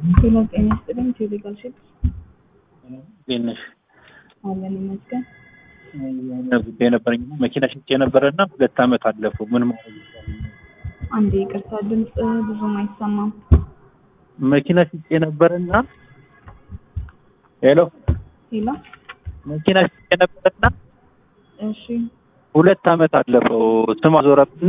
ጤና ጤና ይስጥልኝ። ቴሌጋል ሺፕ እንዴት ነሽ? አለን ይመስገን። የሆነ ጉዳይ ነበረኝ እና መኪና ሽጬ ነበረ እና ሁለት ዓመት አለፈው። ምን ማድረግ ይቻላል? አንዴ ይቅርታ፣ ድምፅ ብዙም አይሰማም። መኪና ሽጬ ነበረ እና ሄሎ፣ ሄሎ፣ መኪና ሽጬ ነበረ እና እሺ፣ ሁለት ዓመት አለፈው። ስም አዞረብና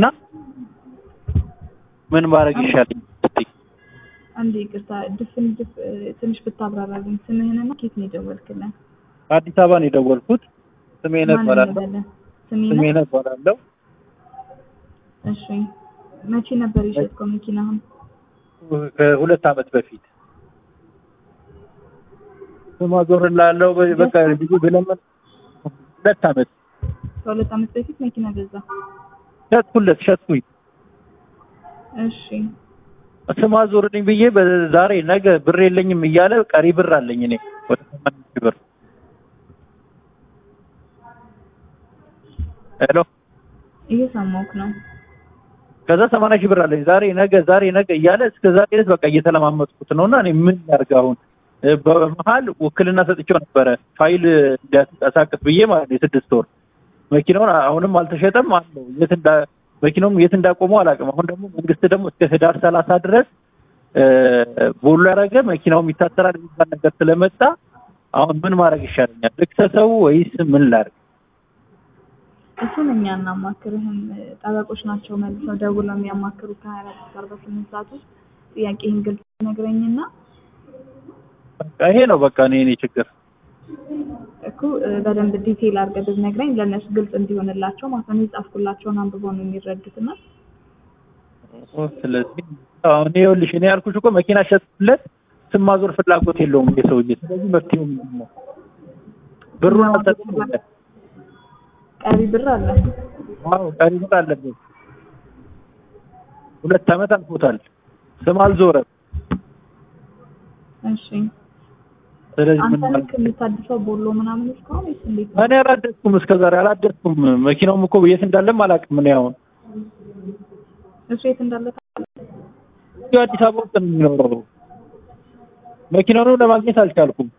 ምን ማድረግ ይሻለኝ? አንዴ ይቅርታ፣ ድፍን ድፍ ትንሽ ብታብራራልኝ። ስምህንና ኬት ነው የደወልክልን? አዲስ አበባ ነው የደወልኩት። ስሜነ ማን እባላለሁ። እንበለን? ስሜነ። ስሜነ እባላለሁ። እሺ፣ መቼ ነበር የሸጥከው መኪናህን? ከሁለት ዓመት በፊት ስም አዞርላለሁ። በቃ ብዙ ብለምን ሁለት ዓመት ከሁለት ዓመት በፊት መኪና ገዛ። ሸጥኩለት ሸጥኩኝ። እሺ፣ ስም አዞርልኝ ብዬ በዛሬ ነገ ብር የለኝም እያለ ቀሪ ብር አለኝ እኔ ወደ ሰማንያ ሺህ ብር ሄሎ እየሰማሁህ ነው። ከዛ ሰማንያ ሺህ ብር አለኝ ዛሬ ነገ ዛሬ ነገ እያለ እስከ ዛሬ ድረስ በቃ እየተለማመጥኩት ነው እና እኔ ምን ላድርግ አሁን እ በመሀል ውክልና ሰጥቼው ነበረ ፋይል እንዲያንቀሳቅስ ብዬ ማለት ነው የስድስት ወር መኪናውን አሁንም አልተሸጠም አለው የት እንዳ መኪናውም የት እንዳቆመው አላውቅም አሁን ደግሞ መንግስት ደግሞ እስከ ህዳር ሰላሳ ድረስ እ ቦሎ ያደረገ መኪናውም ይታሰራል የሚባል ነገር ስለመጣ አሁን ምን ማድረግ ይሻለኛል ልክሰሰው ወይስ ምን ላድርግ እሱን እኛ እናማክርህም። ጠበቆች ናቸው መልሰው ደውለው የሚያማክሩ ከሀያ አራት እስከ አርባ ስምንት ሰዓት ውስጥ ጥያቄህን ግልጽ ነግረኝና በቃ ይሄ ነው በቃ እኔ እኔ ችግር እኮ እ በደንብ ዲቴይል አድርገህ ብትነግረኝ ለእነሱ ግልጽ እንዲሆንላቸው ማለት ነው። የጻፍኩላቸውን አንብበው ነው የሚረዱትና ስለዚህ አሁን ይኸውልሽ እኔ ያልኩሽ እኮ መኪና ሸጥኩለት ስም ማዞር ፍላጎት የለውም ይሄ ሰውዬ። ስለዚህ መፍትሄው ምንድን ነው? ብሩን አልሰጥም። ቀሪ ብር አለ። አዎ ቀሪ ብር አለበት። ሁለት ዓመት አልፎታል። ስም አልዞረም። እሺ ስለዚህ ምን አንተ ማለት ልክ የምታድሰው ቦሎ ምናምን እስካሁን ወይስ እንዴት ነው? እኔ አላደስኩም፣ እስከዛሬ አላደስኩም። መኪናውም እኮ የት እንዳለም አላውቅም። እኔ አሁን እሱ የት እንዳለ ታውቃለህ? እዚሁ አዲስ አበባ ውስጥ ነው የሚኖረው። መኪናውንም ለማግኘት አልቻልኩም።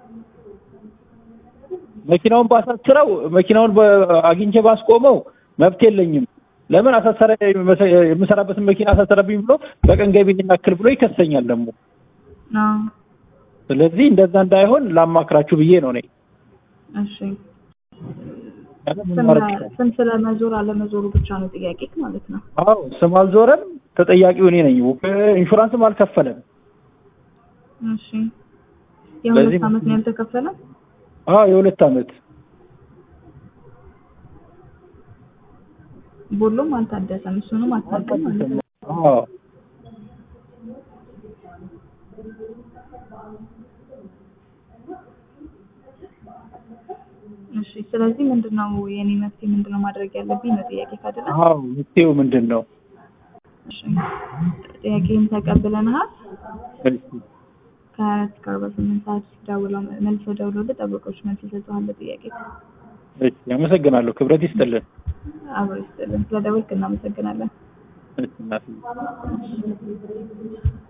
መኪናውን ባሳስረው መኪናውን በ- አግኝቼ ባስቆመው መብት የለኝም። ለምን አሳሰረ የምሰራበትን መኪና አሳሰረብኝ ብሎ በቀን ገቢ ይህን ያክል ብሎ ይከሰኛል ደግሞ። አዎ ስለዚህ እንደዛ እንዳይሆን ላማክራችሁ ብዬ ነው እኔ። እሺ ያለ ምን ስም ማድረግ ይቻላል? ስም ስለመዞር አለመዞሩ ብቻ ነው ጥያቄ ማለት ነው። አዎ ስም አልዞረም፣ ተጠያቂው እኔ ነኝ። ኢንሹራንስም አልከፈለም። እሺ የሁለት ስለዚህ ዓመት ነው ያልተከፈለ? አዎ የሁለት ዓመት ቦሎም አልታደሰም። እሱንም አታውቅም ማለት ነው። አዎ እሺ ስለዚህ ምንድነው የኔ መፍትሄ ምንድነው ማድረግ ያለብኝ ነው ጥያቄ ካደለ አዎ መፍትሄው ምንድን ነው? እሺ ጥያቄን ተቀብለናል። እሺ ከሀያ አራት እስከ አርባ ስምንት ሰዓት ደውለው መልሰው ደውለው ጠበቆች መልስ ይሰጡሃል ጥያቄ እሺ አመሰግናለሁ። ክብረት ይስጥልን። አብሮ ይስጥልን። ስለደወልክ እናመሰግናለን። እሺ እናትዬ